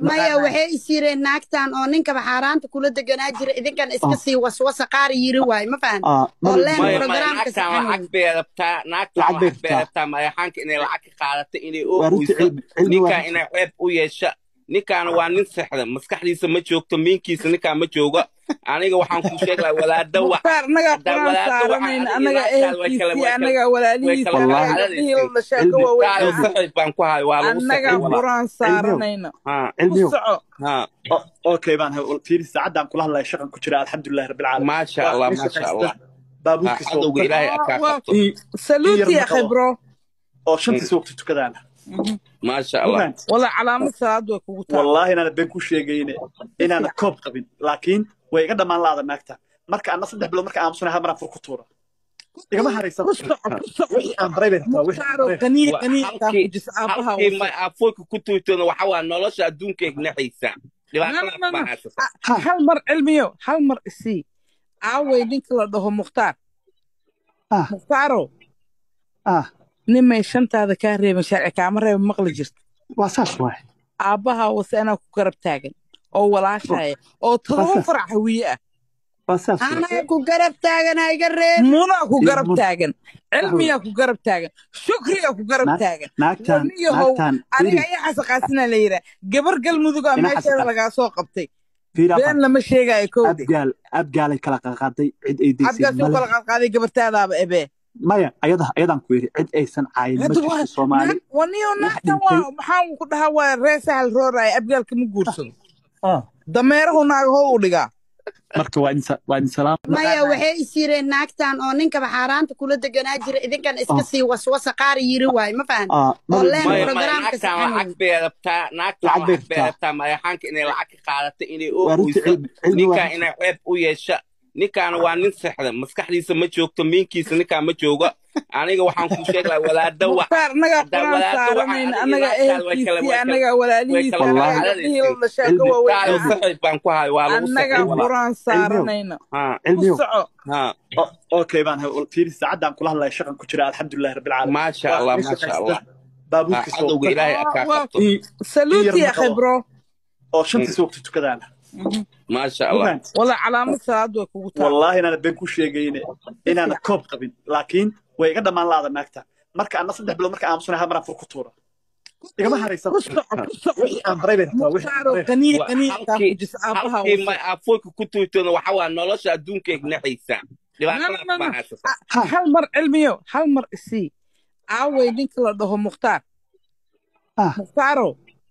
maya waxay is yireen naagtan oo ninkaba xaaraanta kula deganaa jira idinkan iska sii waswasa qaar yiri waay ma fahan Ah, oo mar- leen maya maya programka naagtan saxan lacag wey bay rabtaa naagtan lacag bay lacag bay rabtaa rabtaa madaxaanka inay lacag ka qaadato inay oo waa runtii oyso cilmi cilmi waa ninkan runtii inay ceeb u yeesha ninkan waa nin sexda maskaxdiisa ma joogto miinkiisa ninkaan ma jooga aniga waxaan ku sheegi lahaa walaada wac mukhtaar annagaa haddaa quraan walaada waxaan saaranayna adiga annagaa naagtaada way kala ehelkiisii way kala annagaa way walaalihiisii kala annagaa wallaahi gabdhihii cararaysiin la dhashaa ka cilmi waaweyn taada ahaa saxiib baan ku hayo waa lagu annagaa saxiib wallaahi quraan cilmiyow saaranayna ha ku cilmiyow soco ha O- okay baan fiiri saacadaan kula hadlaya shaqan ku jira alxamdulilahi rabbilcaalamiin maasha waa allah ii maasha shaqaysta allah ha baabuurkiisa cadowga waqta ilaahay waa akaa waa qabto in in yar saluuti ya maqlo khibro oo Mm, shantiisa waqti tukadaana maasha ma allah fahanti wala calaamad salaad way kugu taal wallaahi inaana been ku sheegayne inaana koob qabin laakiin way iga dhammaan laada naagta marka ana saddex bilood marka aamusana hal maraan fur ku tuura igama haraysan ku soco ku soco wixii aan baray bay rabtaa wixii aan mukhtaaro baray qaniya Wa- qaniya kaa halkii fujis aabaha halkii wasa ma afoolka ku tuurtana waxa waa nolosha adduunka ignaxaysa no no dhibaatadaas no baa no haysata Ah, ha hal mar cilmiyo hal mar isii aaway ninka la dhaho mukhtaar ah mukhtaaro ah nimay shantaada kaa reeban sharci kaama reeba maqli jirto waa saas waay aabbaha wase anaa ku garab taagan oo walaashaya oo waa todoba saas farac hawiye ah waa saas waay anaa ku garab taagana iga reeb munaa ku iyo garab mun taagan wax wey cilmiyaa ku garab taagan shukriyaa ku garab naag taagan naagtan waniyahow naagtan aniga fiiri ayaa xasaqaasinaa la yidhaa gabar galmudugaa ina meesheeda xasaqa lagaa soo qabtay fiiri been afan lama sheegaayo kowde abgaal abgaalay kala qaqaaday cid ay daysay cabgaas u male kala qaadqaaday gabartaadaaba ebee maya ayada ayadaan ku yidhi cid aysan caayin ma hadda jirto waa soomaali naag waniyo wax naagtan dhintay waa maxaan ku dhahaa waa ree sahal rooraya abgaalka ma guursado ah dameerahu naagahow u dhigaa marka waa idin sa- waa idin salaam maya maqaanaa waxay is yireen naagtan oo ninkaba xaaraanta kula deganaa jira idinkan iska ah sii waswasa qaar yiri waay ma fahan ah oo mar leen maya mar maya programka naagtan saxan lacag wey bay rabtaa naagtan lacag bay lacag bay rabtaa rabtaa madaxaanka inay lacag ka qaadato inay oo waa runtii oyso cilmi cilmi waa ninkan runtii inay ceeb u yeesha ninkan waa nin sexda maskaxdiisa ma joogto miinkiisa ninkaan ma jooga aniga waxaan ku sheegi lahaa walaada wac mukhtaar annagaa haddaa quraan walaada waxaan saaranayna adiga annagaa naagtaada way kala ehelkiisii way kala annagaa way walaalihiisii kala wallaahi annagaa gabdhihii cararaysiin la dhashaa ka cilmi waaweyn taada ahaa saxiib baan ku hayo waa lagu annagaa saxiib cilmi quraan cilmiyow saaranayna ha ku cilmiyow soco ha O- okay baan fiiri saacadaan kula hadlaya shaqan ku jira alxamdulilahi rabbilcaalamiin maasha waa allah ii maasha shaqaysta allah ha baabuurkiisa cadowga waqta ilaahay waa akaa waa qabto in in yar saluuti ya maqlo khibro oo Mm, shantiisa waqti tukadaana maasha ma allah fahanti wala calaamad salaad way kugu taal wallaahi inaana been ku sheegayne si inaana fiican koob qabin laakiin way iga dhammaan laada naagta marka ana saddex bilood marka aamusana hal maraan fur ku tuura igama haraysan ku soco ku soco wixii aan baray bay rabtaa wixii aan mukhtaaro baray qaniya Wa- qaniya kaa halkii fujis aabaha halkii wasa ma afoolka ku tuurtana waxa waa nolosha adduunka ignaxaysa no no dhibaatadaas no baa no haysata Ah, ha hal mar cilmiyo hal mar isii aaway ninka la dhaho mukhtaar ah mukhtaaro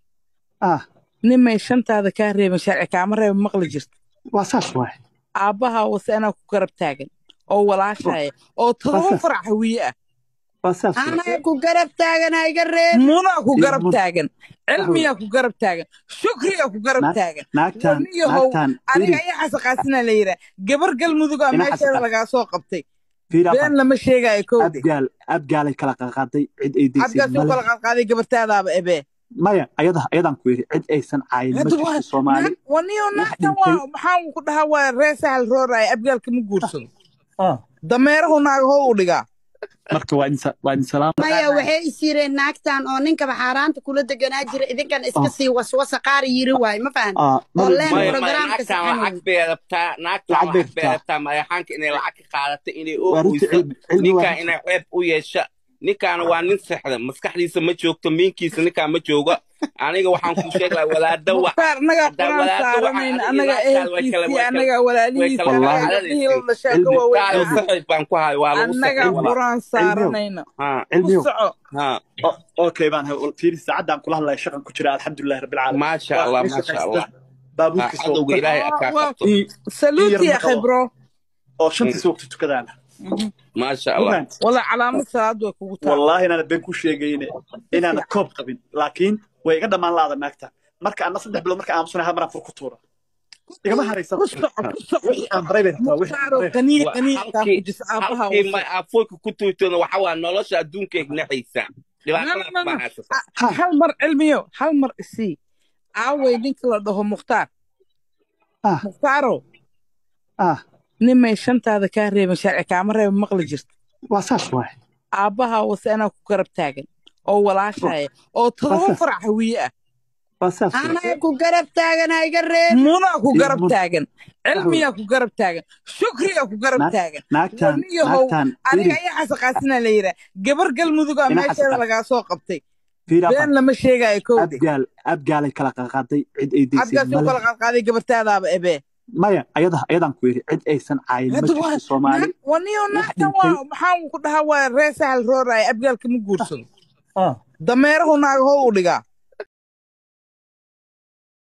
ah nimay shantaada kaa reeban sharci kaama reeba maqli jirto waa saas waay aabbaha wase anaa ku garab taagan oo walaashaya oo waa todoba saas farac hawiye ah waa saas waay anaa ku garab taagana iga reeb munaa ku iyo garab mun taagan wax wey cilmiyaa ku garab taagan shukriyaa ku garab naag taagan naagtan waniyahow naagtan aniga fiiri ayaa xasaqaasinaa la yidhaa gabar galmudugaa ina meesheeda xasaqa lagaa soo qabtay fiiri been afan lama sheegaayo kowde abgaal abgaalay kala qaqaaday cid ay daysay cabgaas u male kala qaadqaaday gabartaadaaba ebee maya ayada ayadaan ku yidhi cid aysan caayin ma hadda jirto waa soomaali naag waniyo wax naagtan dhintay waa maxaan ku dhahaa waa ree sahal rooraya abgaalka ma guursado ah dameerahu naagahow u dhigaa marka waa idin sa- waa idin salaam maya maqaanaa waxay is yireen naagtan oo ninkaba xaaraanta kula deganaa jira idinkan iska ah sii waswasa qaar yiri waay ma fahan ah oo mar leen maya maya programka naagtan saxan lacag wey bay rabtaa naagtan lacag bay lacag bay rabtaa rabtaa madaxaanka inay lacag ka qaadato inay oo waa runtii oyso cilmi cilmi waa ninkan runtii inay ceeb u yeesha ninkan waa nin sexda maskaxdiisa ma joogto miinkiisa ninkaan ma jooga aniga waxaan ku sheegi lahaa walaada wac mukhtaar annagaa haddaa quraan walaada waxaan saaranayna adiga annagaa naagtaada way kala ehelkiisii way kala annagaa way walaalihiisii kala wallaahi annagaa gabdhihii cararaysiin la dhashaa ka cilmi waaweyn taada ahaa saxiib baan ku hayo waa lagu annagaa saxiib cilmi quraan cilmiyow saaranayna ha ku cilmiyow soco ha O- okay baan fiiri saacadaan kula hadlaya shaqan ku jira alxamdulilahi rabbilcaalamiin maasha waa allah ii maasha shaqaysta allah ha baabuurkiisa cadowga waqta ilaahay waa akaa waa qabto in in yar saluuti ya maqlo khibro oo Mm, shantiisa waqti tukadaana maasha ma allah fahanti wala calaamad salaad way kugu taal wallaahi inaana been ku sheegayne si inaana fiican koob qabin laakiin way iga dhammaan laada naagta marka ana saddex bilood marka aamusana hal maraan fur ku tuura igama haraysan ku soco ku soco wixii aan baray bay rabtaa wixii aan mukhtaaro baray qaniya Wa- qaniya kaa halkii fujis aabaha halkii wasa ma afoolka ku tuurtana waxa waa nolosha adduunka ignaxaysa no no dhibaatadaas no baa no haysata Ah, ha hal mar cilmiyo hal mar isii aaway ninka la dhaho mukhtaar ah mukhtaaro ah nimay shantaada kaa reeban sharci kaama reeba maqli jirto waa saas waay aabbaha wase anaa ku garab taagan oo walaashaya oo waa todoba saas farac hawiye ah waa saas waay anaa ku garab taagan ha iga reeb munaa ku Iyo garab mun- taagan cilmiyaa ku garab taagan shukriyaa ku garab Naag- taagan naagtaan waniyahow naagtaan aniga fiiri ayaa xasaqaasina la yidhaa gabar galmudugaa Ina meesheeda xasaqaas. lagaa soo qabtay fiiri been abaan lama sheegaayo kowde abgaal abgaalay kala qaqaaday cid ay daysay abgaas u kala male qaadqaaday gabartaadaaba ebee maya ayada ayadaan ku yidhi cid aysan caayin ma hadda waa jirto soomaali naag- waniyo wax naagtan dhintay waa maxaan ku dhahaa waa ree sahal rooraya abgaalka ma guursado ah dameerahu naagahow u dhigaa